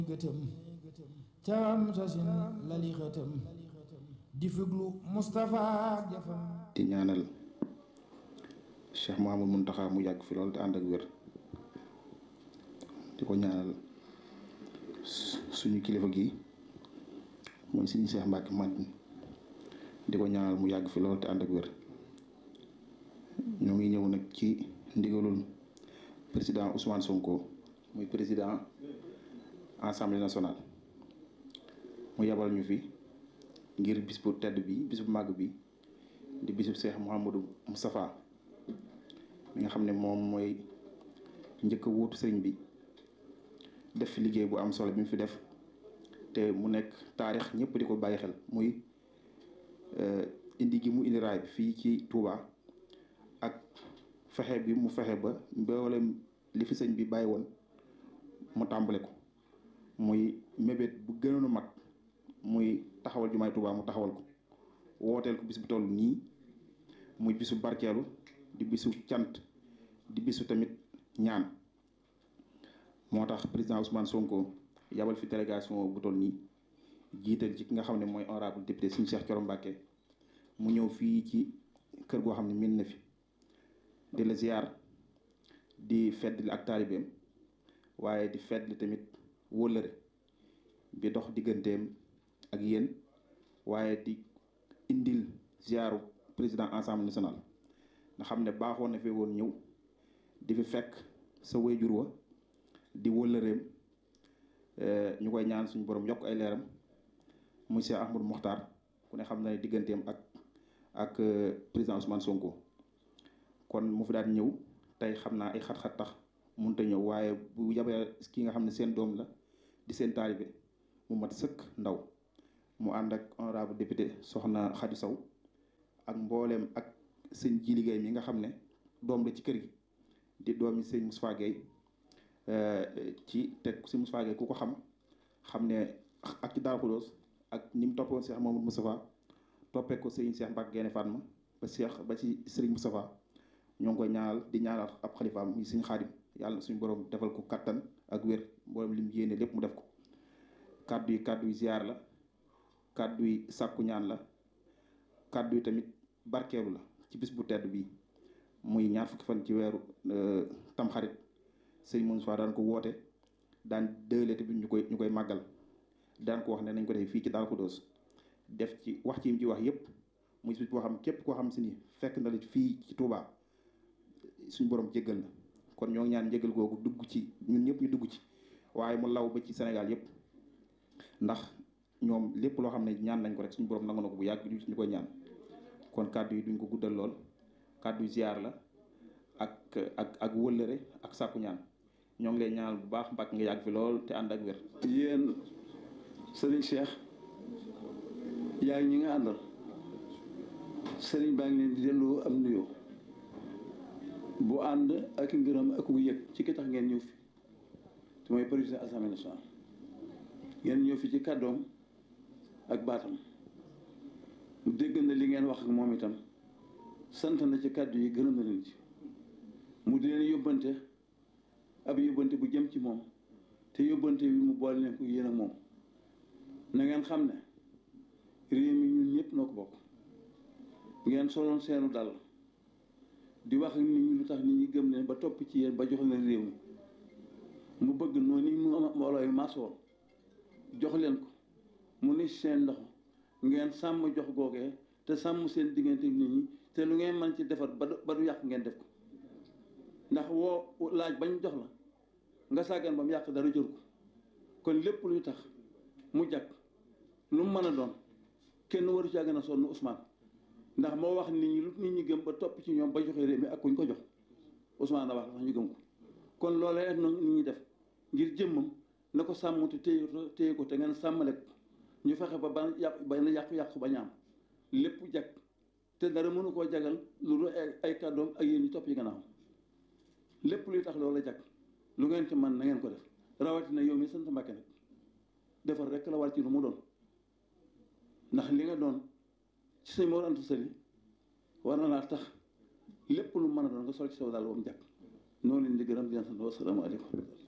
gëtëm cawam sasin lali xëtëm di fuglu Moustapha jafam di ñaanal Cheikh Mouhamadou Mountakha mu yàgg fi loolu te ànd ak wér di ko ñaanal suñu kilifa gi mooy suñu Cheikh Mbacke Madina di ko ñaanal mu yàgg fi loolu te ànd ak wér ñoo ngi ñëw nag ci ndigalul président Ousmane Sonko muy président assemblée nationale mu yabal ñu fi ngir bis bu tedd bi bis bu màgg bi di bisub Cheikh Mouhamadou Moustapha mi nga xam ne moom mooy njëkk a wuutu sëriñ bi def fi liggéey bu am solo bi mu fi def te mu nekk taarix ñëpp di ko bàyyi xel muy indi gi mu indi raay bi fii ci Touba ak fexe bi mu fexe ba mboolem li fi sëñ bi bàyyi woon mu tàmbale ko muy mébét bu gënoon a mag muy taxawal jumaay Touba mu taxawal ko wooteel ko bis bu toll nii muy bisu barkeelu di bisu cant di bisu tamit ñaan moo tax président Ousmane Sonko yabal fi délégation bu toll nii jiital ci ki nga xam ne mooy honorable député Serigne Cheikh Thioro Mbacké mu ñëw fii ci kër goo xam ne min na fi di la ziar di feddli ak taalibeem waaye di feddli tamit wóllëre bi dox digganteem ak yéen waaye di indil ziaru président assemblée nationale nga xam ne baaxoon na fi woon ñëw di fi fekk sa wéyjur wa di wóllëreem ñu koy ñaan suñu borom yokk ay leeram muy Cheikh Ahmadou Mokhtar ku ne xam na ne digganteem ak ak président Ousmane Sonko kon mu fi daan ñëw tey xam naa ay xat-xat tax mënut a ñëw waaye bu yabee ki nga xam ne seen doom la di seen taalibe mu mat sëkk ndaw mu ànd ak honorable député soxna Khady Sow ak mbooleem ak sëñ ji liggéey mi nga xam ne doom la ci kër gi di doomi sëñ Moustapha Gueye ci teg si Moustapha Gueye ku ko xam xam ne ak ci Darou Khoudoss ak ni mu toppoon Cheikh Mamadou Moustapha toppee ko sëñ Cheikh Mbacke Guèye Fatma ba Cheikh ba ci Serigne Moustapha ñoo ngi koy ñaanal di ñaanal ab xalifaam muy sëñ Xaadim yàlla suñu borom defal ko kattan ak wér mboolem lim yéene lépp mu def ko kàddu yi kàddu yi ziar la kàddu yi sàkku ñaan la kàddu yi tamit barkeelu la ci bis bu tedd bi muy ñaar fukki fan ci weeru tamxarit sëñ Moustapha daan ko woote daan dëële tamit ñu koy ñu koy màggal daan ko wax ne nañ ko defee fii ci Darou Khoudoss def ci wax ci yim ci wax yépp muy bis boo xam képp koo xam si ni fekk na la fii ci Touba suñu borom jéggal na kon ñoo ngi ñaan njéggal googu dugg ci ñun ñëpp ñu dugg ci waaye mu law ba ci Sénégal yépp ndax ñoom lépp loo xam ne ñaan nañ ko rek suñu borom nangu na ko bu yàgg ñu koy ñaan kon kàddu yi duñ ko guddal lool kàddu ziar la ak ak ak wëllëre ak sàkku ñaan ñoo ngi lay ñaanal bu baax mbàkk nga yàgg fi lool te ànd ak wér. yéen Serigne Cheikh yaa ngi ñi nga àndal Serigne baa ngi leen di delloo am nuyoo bu ànd ak ngërëm ak yëg ci ki tax ngeen ñëw fi te mooy président assemblée nationale ngeen ñëw fi ci kàddoom ak baatam mu dégg na li ngeen wax ak moom itam sant na ci kàddu yi gërëm na leen ci mu di leen yóbbante ab yóbbante bu jëm ci moom te yóbbante bi mu boole leen ko yéen ak moom na ngeen xam ne réew mi ñun ñëpp noo ko bokk ngeen soloon seenu dal di wax ak nit ñi lu tax nit ñi gëm leen ba topp ci yéen ba jox leen réew mi mu bëgg noonu ni mu mbooloo yi maasoon jox leen ko mu ni seen loxo ngeen sàmm jox googee te sàmm seen diggante nit ñi te lu ngeen mën ci defar ba ba du yàq ngeen def ko ndax woo laaj bañ jox la nga sàggan ba mu yàq dara jël ko kon lépp luy tax mu jàkk lu mu mën a doon kenn waru caa gën a sonn Ousmane ndax moo wax nit ñi lu nit ñi gëm ba topp ci ñoom ba joxe réew mi ak kuñ ko jox Ousmane la wax sax ñu gëm ko kon loolee nag nit ñi def ngir jëmmam na ko sàmm te téye téye ko te ngeen sàmmale ko ñu fexe ba ba yàq ba yàqu-yàqu ba ñaam lépp jag te dara mënu koo jagal lu dul ay kàddoom ak yéen ñi topp yi gannaaw lépp luy tax loolu jag lu ngeen ci man na ngeen ko def rawatina yow mi sant Mbàkke nag defar rek la war ci lu mu doon ndax li nga doon ci sëñ Mor Anta Sali war na laa tax lépp lu mën a doon nga sol ci saw daal ba mu jàkk noonu leen di gërëm di leen sant wasalaamaaleykum